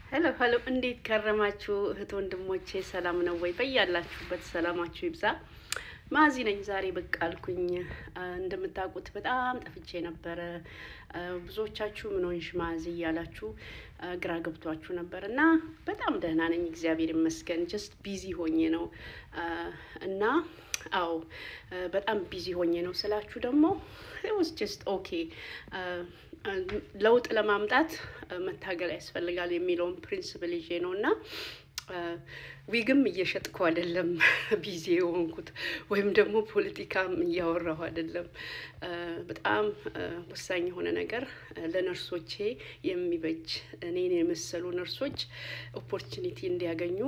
ሄሎ ሄሎ፣ እንዴት ከረማችሁ እህት ወንድሞቼ? ሰላም ነው ወይ? በያላችሁበት ሰላማችሁ ይብዛ። ማዚ ነኝ። ዛሬ ብቅ አልኩኝ። እንደምታውቁት በጣም ጠፍቼ ነበረ። ብዙዎቻችሁ ምን ሆንሽ ማዚ እያላችሁ ግራ ገብቷችሁ ነበር እና በጣም ደህና ነኝ፣ እግዚአብሔር ይመስገን። ጀስት ቢዚ ሆኜ ነው እና አዎ በጣም ቢዚ ሆኜ ነው ስላችሁ ደግሞ ውስ ጀስት ኦኬ ለውጥ ለማምጣት መታገል ያስፈልጋል የሚለውን ፕሪንስፕል ይዤ ነው እና ዊግም እየሸጥኩ አይደለም ቢዚ የሆንኩት ወይም ደግሞ ፖለቲካም እያወራሁ አይደለም። በጣም ወሳኝ የሆነ ነገር ለነርሶቼ የሚበጅ እኔን የመሰሉ ነርሶች ኦፖርቹኒቲ እንዲያገኙ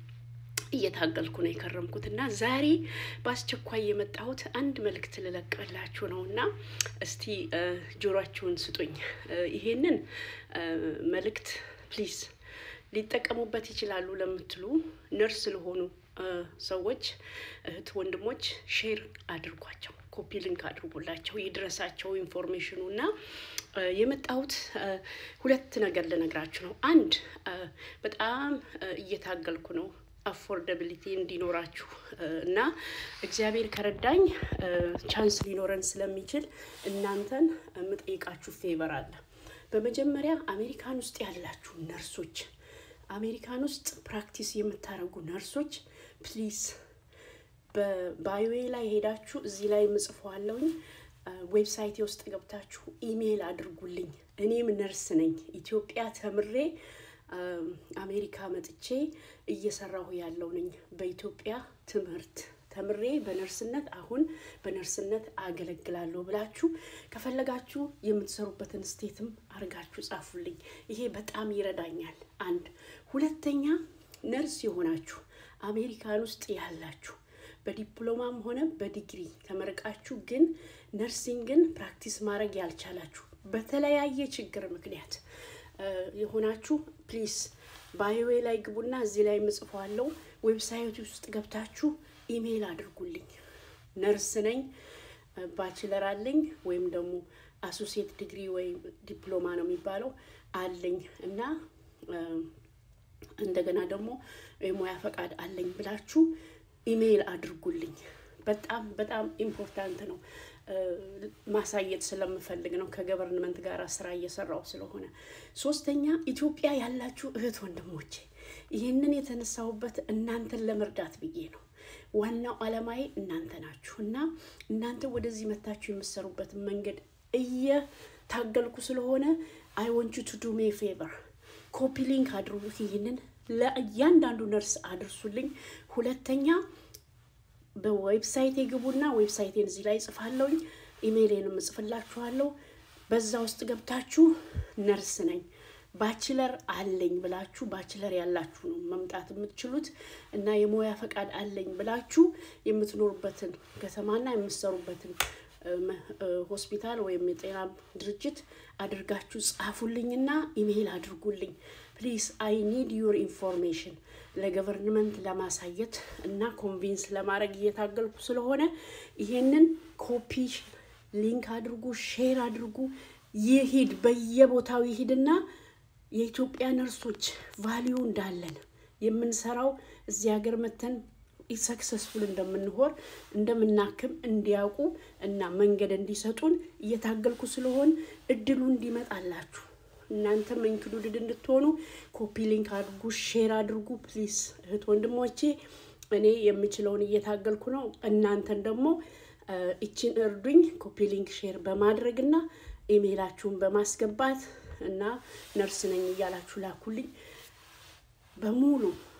እየታገልኩ ነው የከረምኩት እና ዛሬ በአስቸኳይ የመጣሁት አንድ መልእክት ልለቅላችሁ ነው እና እስቲ ጆሯችሁን ስጡኝ። ይሄንን መልእክት ፕሊዝ ሊጠቀሙበት ይችላሉ ለምትሉ ነርስ ለሆኑ ሰዎች እህት ወንድሞች ሼር አድርጓቸው፣ ኮፒ ሊንክ አድርጉላቸው፣ ይድረሳቸው ኢንፎርሜሽኑ እና የመጣሁት ሁለት ነገር ልነግራችሁ ነው። አንድ በጣም እየታገልኩ ነው አፎርደብሊቲ እንዲኖራችሁ እና እግዚአብሔር ከረዳኝ ቻንስ ሊኖረን ስለሚችል እናንተን የምጠይቃችሁ ፌቨር አለ። በመጀመሪያ አሜሪካን ውስጥ ያላችሁ ነርሶች፣ አሜሪካን ውስጥ ፕራክቲስ የምታደርጉ ነርሶች ፕሊዝ በባዮዌ ላይ ሄዳችሁ እዚህ ላይ ምጽፈዋለሁኝ ዌብሳይቴ ውስጥ ገብታችሁ ኢሜይል አድርጉልኝ። እኔም ነርስ ነኝ ኢትዮጵያ ተምሬ አሜሪካ መጥቼ እየሰራሁ ያለው ነኝ። በኢትዮጵያ ትምህርት ተምሬ በነርስነት አሁን በነርስነት አገለግላለሁ ብላችሁ ከፈለጋችሁ የምትሰሩበትን ስቴትም አድርጋችሁ ጻፉልኝ። ይሄ በጣም ይረዳኛል። አንድ ሁለተኛ፣ ነርስ የሆናችሁ አሜሪካን ውስጥ ያላችሁ በዲፕሎማም ሆነ በዲግሪ ተመርቃችሁ ግን ነርሲንግን ፕራክቲስ ማድረግ ያልቻላችሁ በተለያየ ችግር ምክንያት የሆናችሁ ፕሊዝ ባዮዌ ላይ ግቡና እዚህ ላይ ምጽፈዋለው ዌብሳይት ውስጥ ገብታችሁ ኢሜይል አድርጉልኝ። ነርስ ነኝ፣ ባችለር አለኝ ወይም ደግሞ አሶሲየት ዲግሪ ወይም ዲፕሎማ ነው የሚባለው አለኝ እና እንደገና ደግሞ የሙያ ፈቃድ አለኝ ብላችሁ ኢሜይል አድርጉልኝ። በጣም በጣም ኢምፖርታንት ነው። ማሳየት ስለምፈልግ ነው ከገቨርንመንት ጋር ስራ እየሰራው ስለሆነ። ሶስተኛ ኢትዮጵያ ያላችሁ እህት ወንድሞቼ ይህንን የተነሳሁበት እናንተን ለመርዳት ብዬ ነው። ዋናው አላማዬ እናንተ ናችሁ እና እናንተ ወደዚህ መታችሁ የምትሰሩበትን መንገድ እየታገልኩ ስለሆነ አይ ወንቹ ቱ ዱ ሜ ፌቨር ኮፒ ሊንክ አድርጉ። ይህንን ለእያንዳንዱ ነርስ አድርሱልኝ። ሁለተኛ በዌብሳይት የግቡና ዌብሳይቴን እዚህ ላይ ጽፋለሁኝ። ኢሜይሌንም እጽፍላችኋለሁ። በዛ ውስጥ ገብታችሁ ነርስ ነኝ ባችለር አለኝ ብላችሁ ባችለር ያላችሁ ነው መምጣት የምትችሉት እና የሙያ ፈቃድ አለኝ ብላችሁ የምትኖሩበትን ከተማና የምትሰሩበትን ሆስፒታል ወይም የጤና ድርጅት አድርጋችሁ ጻፉልኝና ኢሜይል አድርጉልኝ ፕሊዝ አይ ኒድ ዩር ኢንፎርሜሽን ለገቨርንመንት ለማሳየት እና ኮንቪንስ ለማድረግ እየታገልኩ ስለሆነ ይሄንን ኮፒ ሊንክ አድርጉ፣ ሼር አድርጉ። ይሂድ በየቦታው ይሂድና የኢትዮጵያ ነርሶች ቫሊዩ እንዳለን የምንሰራው እዚህ ሀገር መተን ሰክሰስፉል እንደምንሆን እንደምናክም እንዲያውቁ እና መንገድ እንዲሰጡን እየታገልኩ ስለሆን እድሉ እንዲመጣላችሁ እናንተም ኢንክሉድድ እንድትሆኑ ኮፒ ሊንክ አድርጉ፣ ሼር አድርጉ ፕሊዝ እህት ወንድሞቼ። እኔ የምችለውን እየታገልኩ ነው። እናንተን ደግሞ እችን እርዱኝ፣ ኮፒ ሊንክ ሼር በማድረግ እና ኢሜይላችሁን በማስገባት እና ነርስ ነኝ እያላችሁ ላኩልኝ። በሙሉ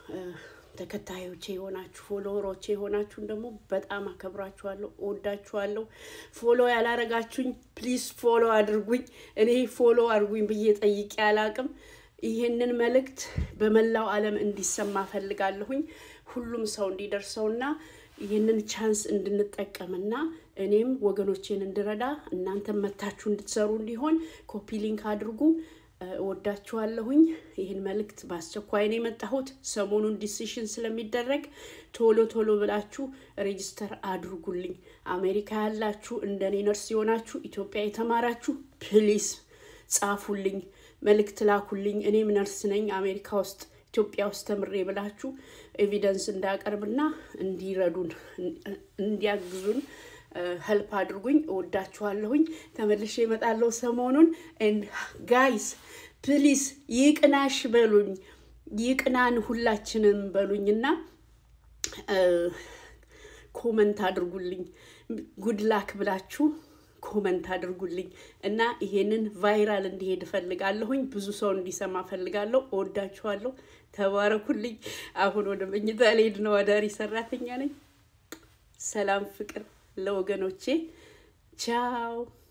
ተከታዮቼ የሆናችሁ ፎሎወሮቼ የሆናችሁን ደግሞ በጣም አከብራችኋለሁ፣ እወዳችኋለሁ። ፎሎ ያላረጋችሁኝ ፕሊዝ ፎሎ አድርጉኝ። እኔ ፎሎ አድርጉኝ ብዬ ጠይቄ አላቅም። ይህንን መልእክት በመላው ዓለም እንዲሰማ ፈልጋለሁኝ። ሁሉም ሰው እንዲደርሰውና ይህንን ቻንስ እንድንጠቀምና እኔም ወገኖቼን እንድረዳ እናንተም መታችሁ እንድትሰሩ እንዲሆን ኮፒ ሊንክ አድርጉ። እወዳችኋለሁኝ። ይህን መልእክት በአስቸኳይ ነው የመጣሁት። ሰሞኑን ዲሲሽን ስለሚደረግ ቶሎ ቶሎ ብላችሁ ሬጅስተር አድርጉልኝ። አሜሪካ ያላችሁ እንደኔ ነርስ የሆናችሁ ኢትዮጵያ የተማራችሁ ፕሊስ ጻፉልኝ። መልእክት ላኩልኝ። እኔም ነርስ ነኝ አሜሪካ ውስጥ ኢትዮጵያ ውስጥ ተምሬ ብላችሁ ኤቪደንስ እንዳቀርብና እንዲረዱን እንዲያግዙን ሄልፕ አድርጉኝ። እወዳችኋለሁኝ። ተመልሼ እመጣለሁ ሰሞኑን። ጋይስ ፕሊስ ይቅናሽ በሉኝ፣ ይቅናን ሁላችንም በሉኝና ኮመንት አድርጉልኝ። ጉድላክ ብላችሁ ኮመንት አድርጉልኝ እና ይሄንን ቫይራል እንዲሄድ እፈልጋለሁኝ። ብዙ ሰው እንዲሰማ እፈልጋለሁ። እወዳችኋለሁ። ተባረኩልኝ። አሁን ወደ መኝታ ልሄድ ነው። አዳሪ ሰራተኛ ነኝ። ሰላም ፍቅር ለወገኖቼ። ቻው